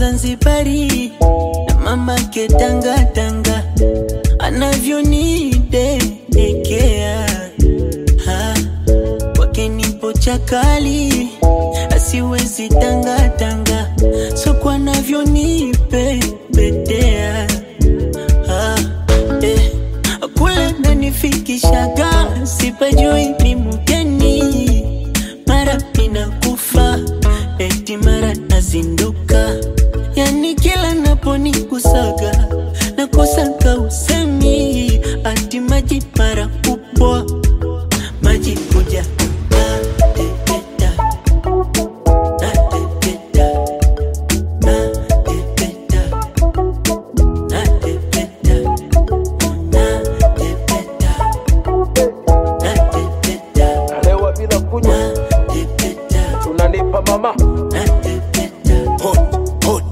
Mzanzibari na mama ketanga tanga anavyonidekea ha, kwake nipo chakali asiwezi tangatanga soko anavyonipepetea ha, eh, kule nanifikishaga sipajui ni mgeni mara inakufa eti mara nazinduka yani kila naponikusaga nakosaka usemi ati maji mara kupwa maji kuja nateteta nateteta nateteta nateteta nateteta nateteta Lewa bila kunywa nateteta unanipa mama nateteta hot, hot.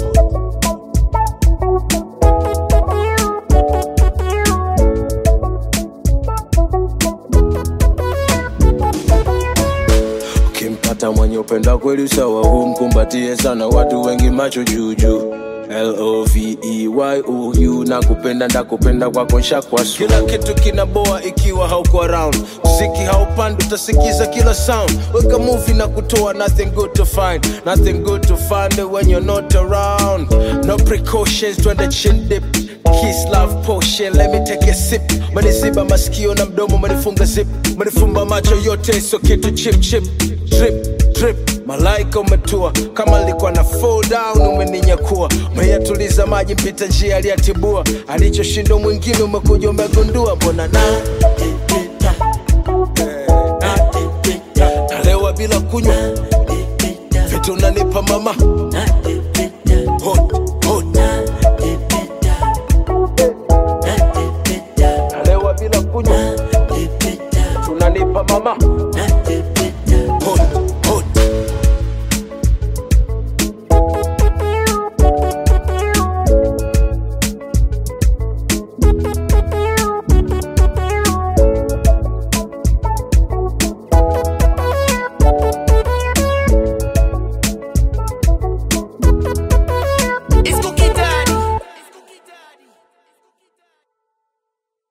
Ukimpata mwenye upenda kweli sawa, humkumbatie sana, watu wengi macho juujuu L-O-V-E-Y-O-U na kupenda ndakupenda kwako nshakwa su. Kila kitu kinaboa ikiwa hauko around, mziki haupandi utasikiza kila sound. Weka movie na kutoa nothing good to find, nothing good to find when you're not around. No precautions, twende chin dip Kiss love potion, let me take a sip. Maniziba masikio na mdomo, manifunga zip, manifumba macho yote, so kitu chip chip, drip drip. Malaika umetua kama alikuwa na fall down, umeninyakua umeyatuliza maji, mpita njia aliyatibua, alichoshinda mwingine umekuja umegundua, mbona na nateteta nateteta nalewa bila kunywa nateteta vitu unanipa mama